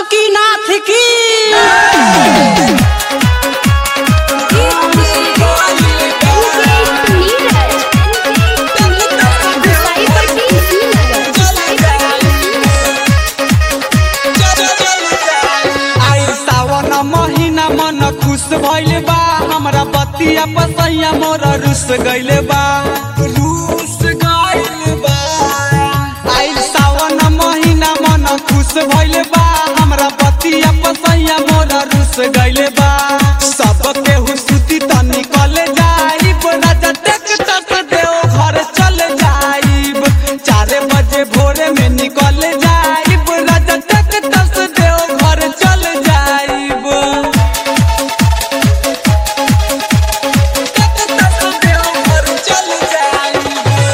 जानकीनाथ की आई सावन महीना मन खुश भइल बा हमरा बतिया पसैया मोर रुस गइल बा रुस गइल बा आई सावन महीना मन खुश भइल बा हमरा बतिया पसैया मोर रुस गइल बा सब केहू सुती त निकल जाइब राजा ट्रैक्टर से देव घर चल जाइब चार बजे भोरे में निकल जाइब राजा ट्रैक्टर से देव घर चल जाइब ट्रैक्टर से देव घर चल जाइब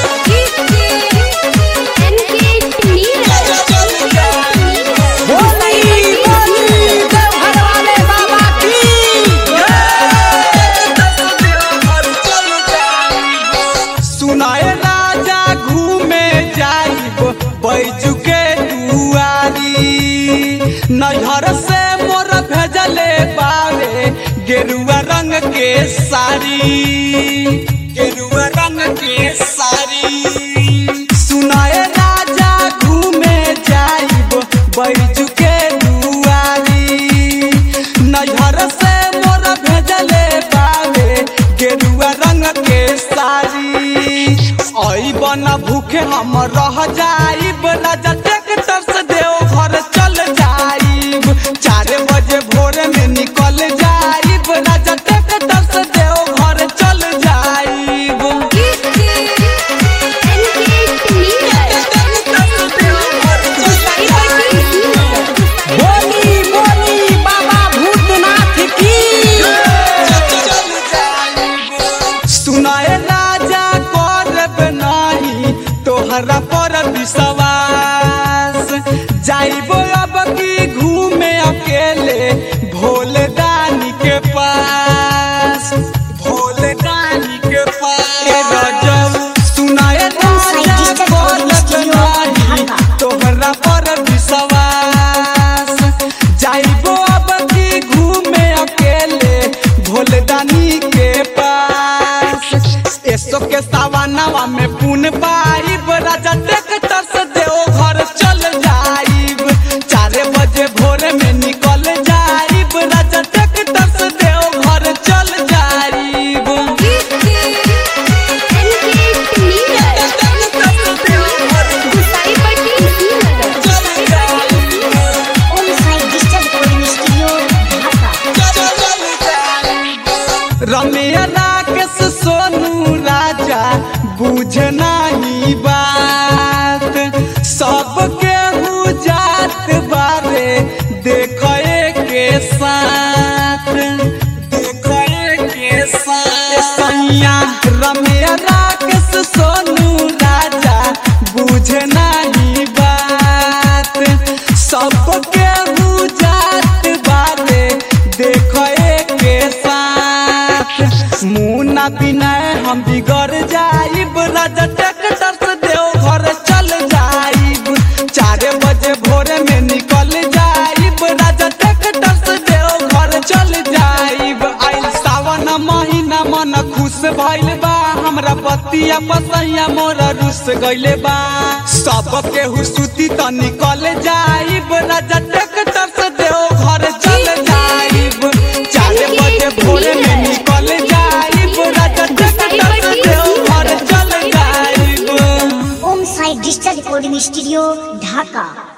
चल जाइब बोली बोली देवघर वाले बाबा की सुनाए राजा घूमे जाइब बैजू के दुआरी नैहर से मोर भेजले बावे गेरुआ रंग के साड़ी गेरुआ रंग के साड़ी सुनाए राजा घूमे जाइब बैजू के दुआरी नैहर से मोर भेजले बावे गेरुआ रंग के साड़ी आई बना भूखे हम रह जाइब राजा ट्रैक्टर से देव घर चल जाइब चार बजे भोर में निकल जाइब राजा ट्रैक्टर से देव घर चल जाइब बोली बोली बाबा भूतनाथ की सुनाए राजा करब नाही तोहरा पर विश्वास जाइबो अब की घूमे अकेले भोले दानी के पास भोले दानी के पास ए रजब सुनाए राजा करब नाही तोहरा पर विश्वास जाइबो अब की घूमे अकेले भोलदानी के पास एसो के सवानावा में पुन पाइब राजा ट्रैक्टर से देव घर चल जाइब चार बजे भोर में निकल जाइब राजा ट्रैक्टर से देव घर चल जाइब रमिया राकेश सोनू राजा बुझ नहीं बात सबके जात बारे देखे के साथ देखे के साथ सैया रमिया राकेश सोनू राजा बुझ नहीं बात सबके जात बारे देखे के साथ मुन्ना बिना हम बिगड़ जाइब राजा ट्रैक्टर से देव घर चल जाइब चार बजे भोर में निकल जाइब राजा ट्रैक्टर से देव घर चल जाइब आइल सावन महीना मन खुश भइल बा हमरा बतिया पसैया मोर रुस गइले बा सब केहू सुती त निकल जाइब राजा ट्रैक्टर से देव घर चल जाइब चार बजे भोर में निकल जाइब राजा ट्रैक्टर से देव घर चल जाइब Om Sai digital recording studio ढाका